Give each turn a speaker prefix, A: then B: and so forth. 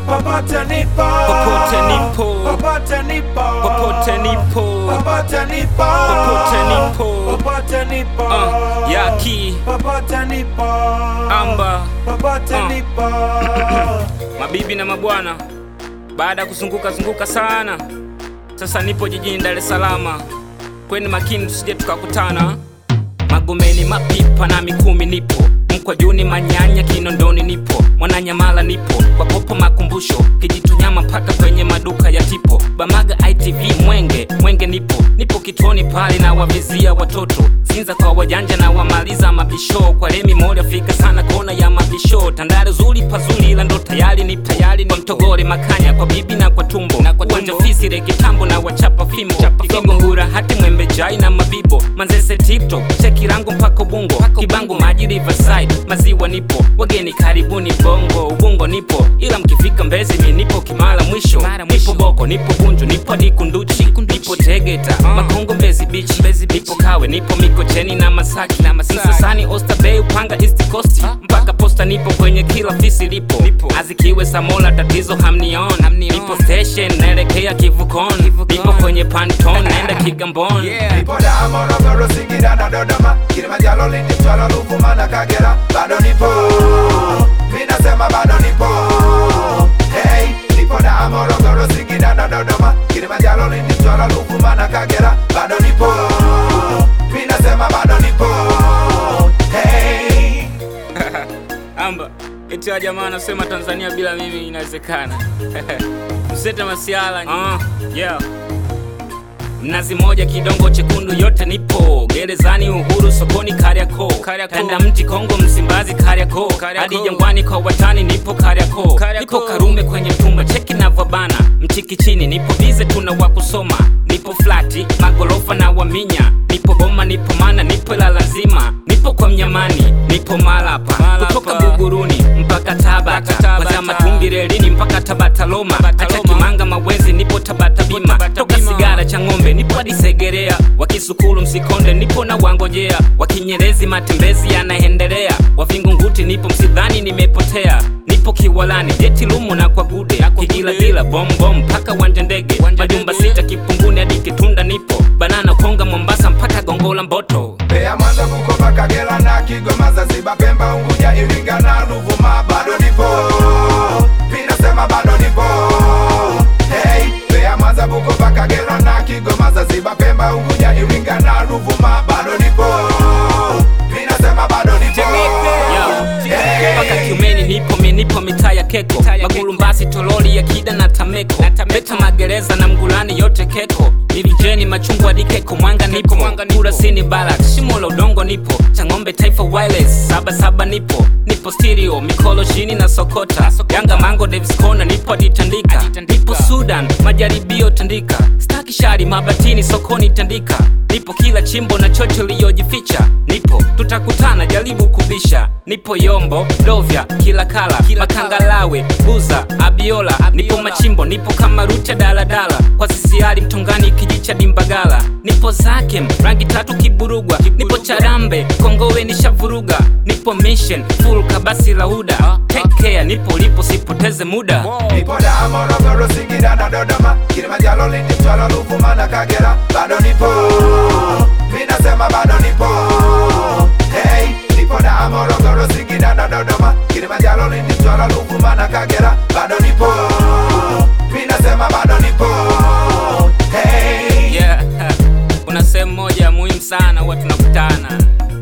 A: popote nipo,
B: Popote nipo.
A: popote nipo,
B: Popote nipo.
A: popote nipo,
B: Popote nipo.
A: popote nipo,
B: Uh, Yaki
A: popote nipo,
B: Amba
A: popote
B: Uh.
A: nipo.
B: mabibi na mabwana, baada ya kuzunguka zunguka sana, sasa nipo jijini Dar es Salaam. Kweni makini tusije tukakutana. Magomeni, Mapipa na Mikumi nipo, Mkwajuni, Manyanya, Kinondoni nipo, Mwananyamala nipo, kwa popo makumbusho, Kijitonyama mpaka kwenye maduka ya tipo, Bamaga ITV, Mwenge, Mwenge nipo, nipo kituoni pale na wavizia watoto, Sinza kwa wajanja na wamaliza mabisho, kwa Remi moja fika sana kona ya mabisho, Tandale zuri pazuri ila ndo tayari ni tayari ni Mtogore Makanya kwa bibi na kwa tumbo, na kwa uwanja fisire kitambo na wachapa fimbo, Kigongo Ngura hati Mwembe Jai na Mabibo, Manzese TikTok, cheki rango mpaka Ubungo, Kibangu Maji Riverside, maziwa nipo, wageni karibuni Bongo, Ubungo nipo, ila mkifika Mbezi mi nipo Kimara mwisho, nipo Boko, nipo Bunju, nipo Dikunduchi, nipo Tegeta, Makongo Mbezi Beach, nipo Kawe, nipo Mikocheni na Masaki, Msasani, Oyster Bay, Upanga East Coast, mpaka Posta nipo kwenye kila fisi lipo, Azikiwe Samola tatizo hamnion, nipo station naelekea Kivukoni, nipo kwenye Panton naenda Kigamboni.
A: Nipo Dar, Morogoro, Singida na Dodoma, Kilimanjaro, Lindi, Mtwara, Ruvuma na Kagera, bado nipo, mi nasema bado nipo. Hey, nipo Dar, Morogoro, Singida na Dodoma, Kilimanjaro, Lindi, Mtwara, Ruvuma na Kagera, bado nipo, mi nasema bado nipo. Hey.
B: Amba eti wa jamaa anasema Tanzania bila mimi inawezekana. Msete masiala. Uh, yeah. Mnazi moja kidongo chekundu yote nipo gerezani Uhuru sokoni Kariakoo kanda mti Kongo Msimbazi Kariakoo hadi Jangwani kwa watani nipo Kariakoo nipo Karume kwenye tumba cheki navyobana mchiki chini nipo bize tuna wa kusoma nipo flati magorofa na waminya nipo Goma nipo Mana nipo la lazima nipo kwa Mnyamani nipo Malapa kutoka Buguruni mpaka Tabata kwa Matumbi relini mpaka Tabata Loma hata Kimanga Mawenzi nipo Tabata Bima toka Sigara cha ng'ombe nipo hadi Segerea wakisukulu Msikonde nipo na wangojea wakinyerezi matembezi yanaendelea wavingunguti nipo Msidhani nimepotea nipo Kiwalani jeti lumu na kwa gude Kigiladila bombom mpaka wanja ndege majumba sita Kipunguni hadi Kitunda nipo Banana Konga Mombasa mpaka Gongola Mboto
A: Mbeya, Mwanza, Bukoba, Kagera na Kigoma, Zanzibar, Pemba, Unguja, Iringa na Ruvuma, bado nipo, mi nasema bado nipo. Hey, Mbeya, Mwanza, Bukoba, Kagera na Kigoma, Zanzibar, Pemba, Unguja, Iringa na Ruvuma, bado nipo, mi nasema bado nipo. Hey.
B: mpaka Kiumeni nipo mi nipo mitaa ya Keko Magulumbasi Tololi ya Kida na Tameko Beta Magereza na Mgulani yote Keko Milijeni Machungwa hadi Keko Mwanga nipo Kurasini Barak Shimo la Udongo nipo Chang'ombe Taifa Wireless Saba Saba nipo Nipo Stereo Mikolo chini na Sokota Yanga Mango Davis Kona nipo hadi Tandika Nipo Sudan Majaribio Tandika Staki shari Mabatini sokoni Tandika Nipo kila chimbo na chocho liyojificha Nipo tutakutana jaribu kubisha Nipo Yombo, Dovya, kila kala Makangalawe, Buza, Abiola Nipo Machimbo, nipo kama Rute daladala Kwa sisiari Mtongani kijicha Dimbagala Nipo Zakem, rangi tatu Kiburugwa Nipo Charambe, Kongowe nishavuruga Nipo Mission, full kabasi lauda Take care, nipo lipo sipoteze muda
A: Nipo Dar, Morogoro, Singida na Dodoma, Kilimanjaro, Lindi, Mtwara, Ruvuma na Kagera, bado nipo, mi nasema bado nipo. Hey, nipo Dar, Morogoro, Singida na Dodoma, Kilimanjaro, Lindi, Mtwara, Ruvuma na Kagera, bado nipo, mi nasema bado nipo. Hey.
B: Yeah, kuna sehemu moja muhimu sana huwa tunakutana